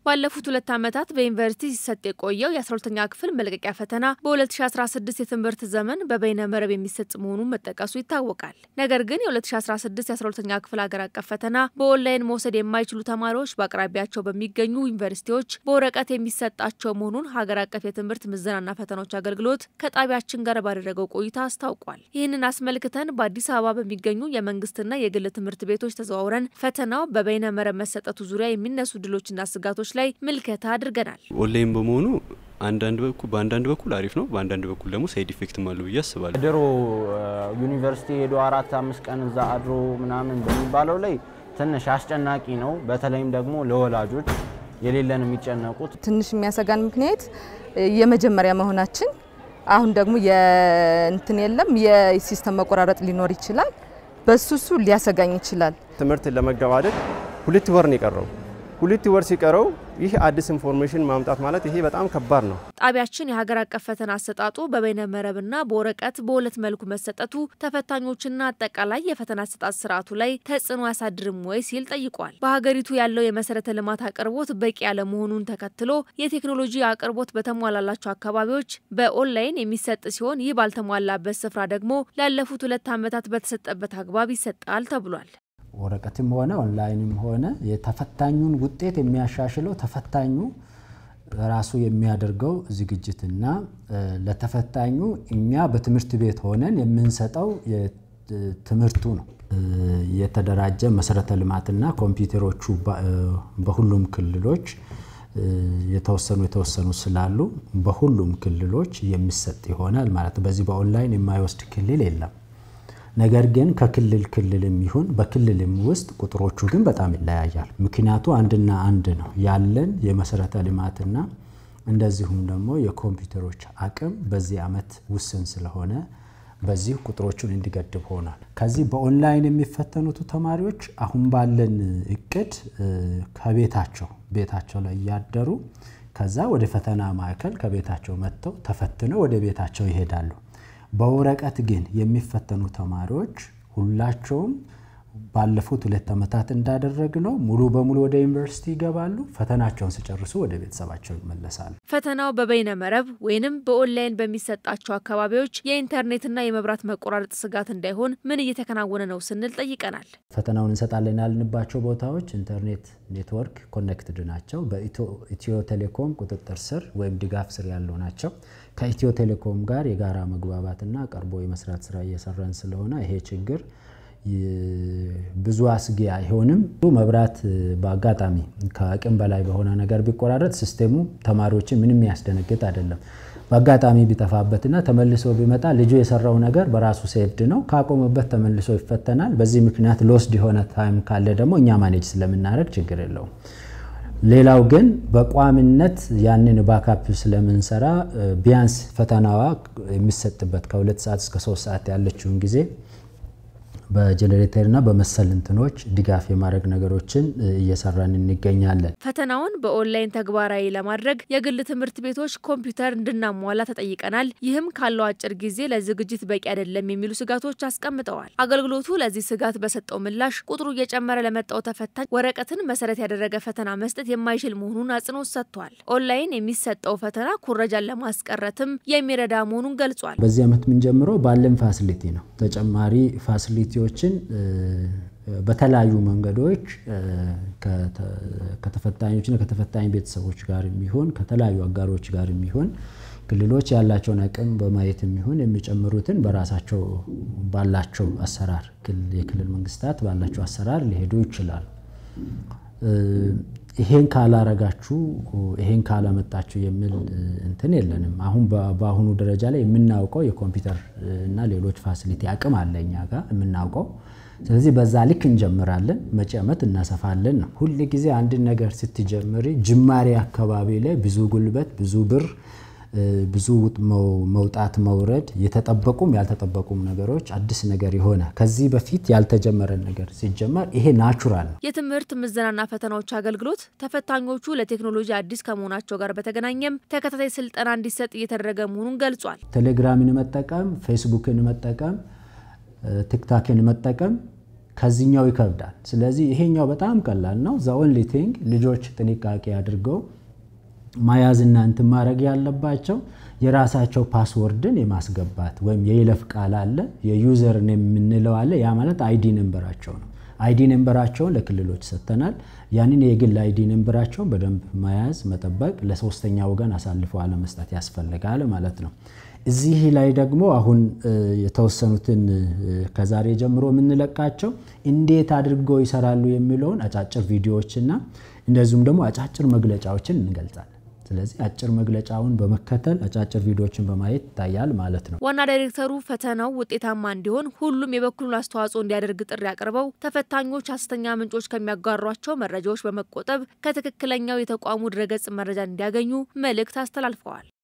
ባለፉት ሁለት ዓመታት በዩኒቨርሲቲ ሲሰጥ የቆየው የ12ኛ ክፍል መልቀቂያ ፈተና በ2016 የትምህርት ዘመን በበይነ መረብ የሚሰጥ መሆኑን መጠቀሱ ይታወቃል። ነገር ግን የ2016 የ12ኛ ክፍል ሀገር አቀፍ ፈተና በኦንላይን መውሰድ የማይችሉ ተማሪዎች በአቅራቢያቸው በሚገኙ ዩኒቨርሲቲዎች በወረቀት የሚሰጣቸው መሆኑን ሀገር አቀፍ የትምህርት ምዘናና ፈተናዎች አገልግሎት ከጣቢያችን ጋር ባደረገው ቆይታ አስታውቋል። ይህንን አስመልክተን በአዲስ አበባ በሚገኙ የመንግስትና የግል ትምህርት ቤቶች ተዘዋውረን ፈተናው በበይነ መረብ መሰጠቱ ዙሪያ የሚነሱ ድሎችና ስጋቶች ላይ ምልከታ አድርገናል። ኦንላይን በመሆኑ አንዳንድ በኩል በአንዳንድ በኩል አሪፍ ነው፣ በአንዳንድ በኩል ደግሞ ሳይድ ኢፌክትም አለው ብዬ አስባለሁ። ድሮ ዩኒቨርሲቲ ሄዶ አራት አምስት ቀን እዛ አድሮ ምናምን በሚባለው ላይ ትንሽ አስጨናቂ ነው። በተለይም ደግሞ ለወላጆች የሌለን የሚጨነቁት ትንሽ የሚያሰጋን ምክንያት የመጀመሪያ መሆናችን፣ አሁን ደግሞ የእንትን የለም የሲስተም መቆራረጥ ሊኖር ይችላል። በሱ እሱ ሊያሰጋኝ ይችላል። ትምህርትን ለመገባደድ ሁለት ወር ነው የቀረው። ሁለት ወር ሲቀረው ይህ አዲስ ኢንፎርሜሽን ማምጣት ማለት ይሄ በጣም ከባድ ነው። ጣቢያችን የሀገር አቀፍ ፈተና አሰጣጡ በበይነ መረብና በወረቀት በሁለት መልኩ መሰጠቱ ተፈታኞችና አጠቃላይ የፈተና አሰጣጥ ስርዓቱ ላይ ተጽዕኖ ያሳድርም ወይ ሲል ጠይቋል። በሀገሪቱ ያለው የመሰረተ ልማት አቅርቦት በቂ ያለመሆኑን ተከትሎ የቴክኖሎጂ አቅርቦት በተሟላላቸው አካባቢዎች በኦንላይን የሚሰጥ ሲሆን ይህ ባልተሟላበት ስፍራ ደግሞ ላለፉት ሁለት ዓመታት በተሰጠበት አግባብ ይሰጣል ተብሏል። ወረቀትም ሆነ ኦንላይንም ሆነ የተፈታኙን ውጤት የሚያሻሽለው ተፈታኙ ራሱ የሚያደርገው ዝግጅትና ለተፈታኙ እኛ በትምህርት ቤት ሆነን የምንሰጠው ትምህርቱ ነው። የተደራጀ መሰረተ ልማትና ኮምፒውተሮቹ በሁሉም ክልሎች የተወሰኑ የተወሰኑ ስላሉ በሁሉም ክልሎች የሚሰጥ ይሆናል ማለት በዚህ በኦንላይን የማይወስድ ክልል የለም። ነገር ግን ከክልል ክልልም ይሁን በክልልም ውስጥ ቁጥሮቹ ግን በጣም ይለያያል። ምክንያቱ አንድና አንድ ነው። ያለን የመሰረተ ልማትና እንደዚሁም ደግሞ የኮምፒውተሮች አቅም በዚህ ዓመት ውስን ስለሆነ በዚህ ቁጥሮቹን እንዲገድብ ሆኗል። ከዚህ በኦንላይን የሚፈተኑት ተማሪዎች አሁን ባለን እቅድ ከቤታቸው ቤታቸው ላይ እያደሩ ከዛ ወደ ፈተና ማዕከል ከቤታቸው መጥተው ተፈትነው ወደ ቤታቸው ይሄዳሉ። በወረቀት ግን የሚፈተኑ ተማሪዎች ሁላቸውም ባለፉት ሁለት ዓመታት እንዳደረግነው ሙሉ በሙሉ ወደ ዩኒቨርሲቲ ይገባሉ። ፈተናቸውን ሲጨርሱ ወደ ቤተሰባቸው ይመለሳሉ። ፈተናው በበይነ መረብ ወይንም በኦንላይን በሚሰጣቸው አካባቢዎች የኢንተርኔትና የመብራት መቆራረጥ ስጋት እንዳይሆን ምን እየተከናወነ ነው ስንል ጠይቀናል። ፈተናውን እንሰጣለን ያልንባቸው ቦታዎች ኢንተርኔት ኔትወርክ ኮኔክትድ ናቸው። በኢትዮ ቴሌኮም ቁጥጥር ስር ወይም ድጋፍ ስር ያሉ ናቸው። ከኢትዮ ቴሌኮም ጋር የጋራ መግባባትና ቀርቦ የመስራት ስራ እየሰራን ስለሆነ ይሄ ችግር ብዙ አስጊ አይሆንም። መብራት በአጋጣሚ ከአቅም በላይ በሆነ ነገር ቢቆራረጥ ሲስቴሙ ተማሪዎችን ምንም ያስደነግጥ አይደለም። በአጋጣሚ ቢጠፋበትና ተመልሶ ቢመጣ ልጁ የሰራው ነገር በራሱ ሴፍድ ነው። ካቆመበት ተመልሶ ይፈተናል። በዚህ ምክንያት ሎስድ የሆነ ታይም ካለ ደግሞ እኛ ማኔጅ ስለምናደርግ ችግር የለውም። ሌላው ግን በቋሚነት ያንን ባካፕ ስለምንሰራ ቢያንስ ፈተናዋ የሚሰጥበት ከሁለት ሰዓት እስከ ሶስት ሰዓት ያለችውን ጊዜ በጀኔሬተርና በመሰል እንትኖች ድጋፍ የማድረግ ነገሮችን እየሰራን እንገኛለን። ፈተናውን በኦንላይን ተግባራዊ ለማድረግ የግል ትምህርት ቤቶች ኮምፒውተር እንድናሟላ ተጠይቀናል። ይህም ካለው አጭር ጊዜ ለዝግጅት በቂ አይደለም የሚሉ ስጋቶች አስቀምጠዋል። አገልግሎቱ ለዚህ ስጋት በሰጠው ምላሽ ቁጥሩ እየጨመረ ለመጣው ተፈታኝ ወረቀትን መሰረት ያደረገ ፈተና መስጠት የማይችል መሆኑን አጽንኦት ሰጥቷል። ኦንላይን የሚሰጠው ፈተና ኩረጃን ለማስቀረትም የሚረዳ መሆኑን ገልጿል። በዚህ ዓመት የምንጀምረው ባለን ፋሲሊቲ ነው። ተጨማሪ ፋሲሊቲ ችን በተለያዩ መንገዶች ከተፈታኞችና ከተፈታኝ ቤተሰቦች ጋር የሚሆን ከተለያዩ አጋሮች ጋር የሚሆን ክልሎች ያላቸውን አቅም በማየት የሚሆን የሚጨምሩትን በራሳቸው ባላቸው አሰራር የክልል መንግስታት ባላቸው አሰራር ሊሄዱ ይችላል። ይሄን ካላረጋችሁ ይሄን ካላመጣችሁ የሚል እንትን የለንም። አሁን በአሁኑ ደረጃ ላይ የምናውቀው የኮምፒውተር እና ሌሎች ፋሲሊቲ አቅም አለ እኛ ጋር የምናውቀው። ስለዚህ በዛ ልክ እንጀምራለን፣ መጪ ዓመት እናሰፋለን ነው። ሁል ጊዜ አንድን ነገር ስትጀምሪ ጅማሬ አካባቢ ላይ ብዙ ጉልበት፣ ብዙ ብር ብዙ መውጣት መውረድ፣ የተጠበቁም ያልተጠበቁም ነገሮች አዲስ ነገር የሆነ ከዚህ በፊት ያልተጀመረን ነገር ሲጀመር ይሄ ናቹራል ነው። የትምህርት ምዘናና ፈተናዎች አገልግሎት ተፈታኞቹ ለቴክኖሎጂ አዲስ ከመሆናቸው ጋር በተገናኘም ተከታታይ ስልጠና እንዲሰጥ እየተደረገ መሆኑን ገልጿል። ቴሌግራምን መጠቀም፣ ፌስቡክን መጠቀም፣ ቲክታክን መጠቀም ከዚህኛው ይከብዳል። ስለዚህ ይሄኛው በጣም ቀላል ነው። ዘ ኦንሊ ቲንግ ልጆች ጥንቃቄ አድርገው መያዝና እንትን ማድረግ ያለባቸው የራሳቸው ፓስወርድን የማስገባት ወይም የይለፍ ቃል አለ፣ የዩዘር የምንለው አለ። ያ ማለት አይዲ ነንበራቸው ነው። አይዲ ነንበራቸውን ለክልሎች ሰጥተናል። ያንን የግል አይዲ ነንበራቸውን በደንብ መያዝ፣ መጠበቅ፣ ለሶስተኛ ወገን አሳልፎ አለመስጠት ያስፈልጋል ማለት ነው። እዚህ ላይ ደግሞ አሁን የተወሰኑትን ከዛሬ ጀምሮ የምንለቃቸው እንዴት አድርገው ይሰራሉ የሚለውን አጫጭር ቪዲዮዎችና እንደዚሁም ደግሞ አጫጭር መግለጫዎችን እንገልጻለን። ስለዚህ አጭር መግለጫውን በመከተል አጫጭር ቪዲዮዎችን በማየት ይታያል ማለት ነው። ዋና ዳይሬክተሩ ፈተናው ውጤታማ እንዲሆን ሁሉም የበኩሉን አስተዋጽኦ እንዲያደርግ ጥሪ አቅርበው ተፈታኞች ሐሰተኛ ምንጮች ከሚያጋሯቸው መረጃዎች በመቆጠብ ከትክክለኛው የተቋሙ ድረገጽ መረጃ እንዲያገኙ መልእክት አስተላልፈዋል።